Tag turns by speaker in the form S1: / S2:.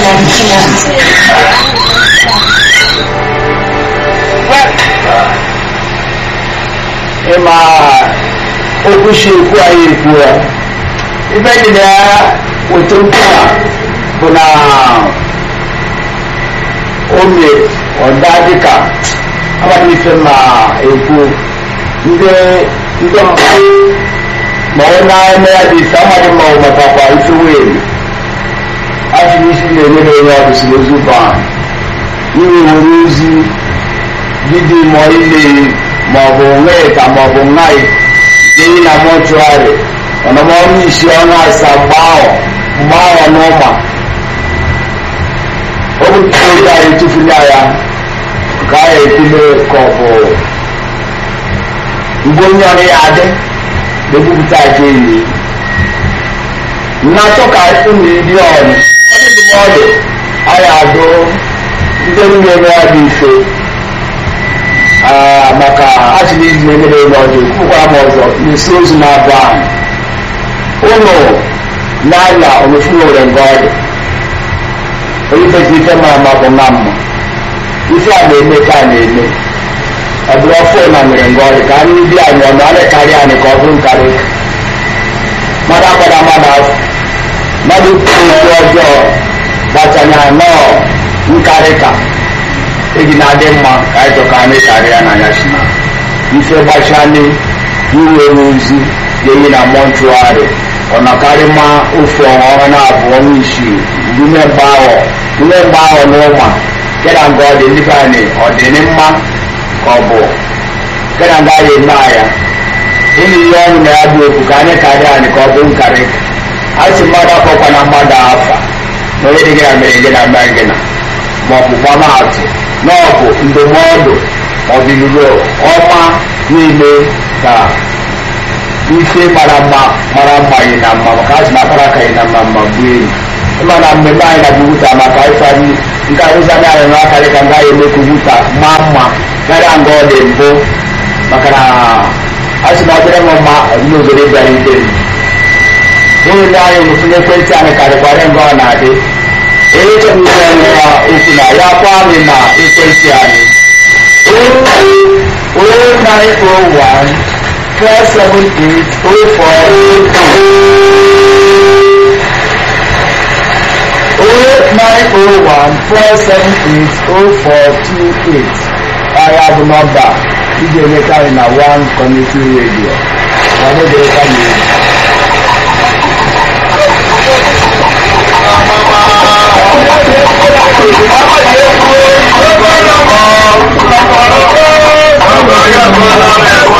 S1: ịma okwu si ekwu anyị ekwu ya ibe dị na ya weta okwu a bụ na ome ọda dịka abalị ife ma ekwu ndị ndị ọmụma ma ọ na-eme ya dị ife amaghị ma ọ matakwa ife wee afọ isi na-emere onye ọbụ si ozu ba iwe were ozi gidi ma ile maọbụ nweta maọbụ nnaị jee na mọchụarị ọnọma ọnụ isi ọnụ asaa mgbe ahụ mgbe ahụ n'ụma o butere oge anyị tụfuli ya ka a ekele ka ọ bụ mgbe onye ọrụ ya adị na-ebupụta aja enyi nnatọ ka ụmụ ndị ọrụ ọdị ndụmọdụ anyị adụ ndị na-eme ya dị mfe maka achịna izi na-emere ụlọ ọjọọ kwukwara m ọzọ na-esi ozu na-abụ ahụ ụlọ n'anya omefu nwere nga ọdụ onye fezi ife mara ma bụ na mma ife a na-eme ka a na-eme ọ bụrụ ọfụ na mere nga ọdụ ka anyị ndị anyị ọ na karịa anyị ka ọ bụrụ nkarị mmadụ akwada mmadụ afọ mmadụ kwuru okwu ọjọọ gbachanya anọọ nkarị ka eji na-adị mma ka anyị chọka anyị karịa n'anya si na ife gbachali iwe ozi ga-eyi na mọnchụarị ọ nakarị ma ofe ọhụrụ na abụọ n'isii ume mgbe ahụ ume mgbe ahụ n'ụma kena nga ọ dị ndị ka anyị ọ dị ní mma ka ọ bụ kena nga anyị eme ya ịnụ ihe ọnụ na ya bụ okwu ka anyị karịa anyị ka ọ bụ nkarị a sị mmadụ akọkwa na mmadụ afa na onye dị gị na mere gị na mere gị na ma ọ bụ gbamaatụ na ọ bụ ndụmọdụ ọdịnihu ọma niile ka ife mara mma mara mma yi na mma maka azụ na akpara ka yi na mma mma gbuo enyi ịma na mmemme anyị na bubuta maka ịfari nke arụzi anya anyị n'akarị ka nga ya emekwu buta maa mma karịa nga ọ dị mbụ maka na asị na ọ dịrị m mma n'obodo bịara ite nwunye ndị anyị mụsịrị ekwentị anyị karịkwara nga ọ na-adị echekwutere anyị na okwu na ya kwa anyị na ekwentị anyị 0901 0901 agha bụ nọmba iji enweta anyị na one community radio wadodere ka na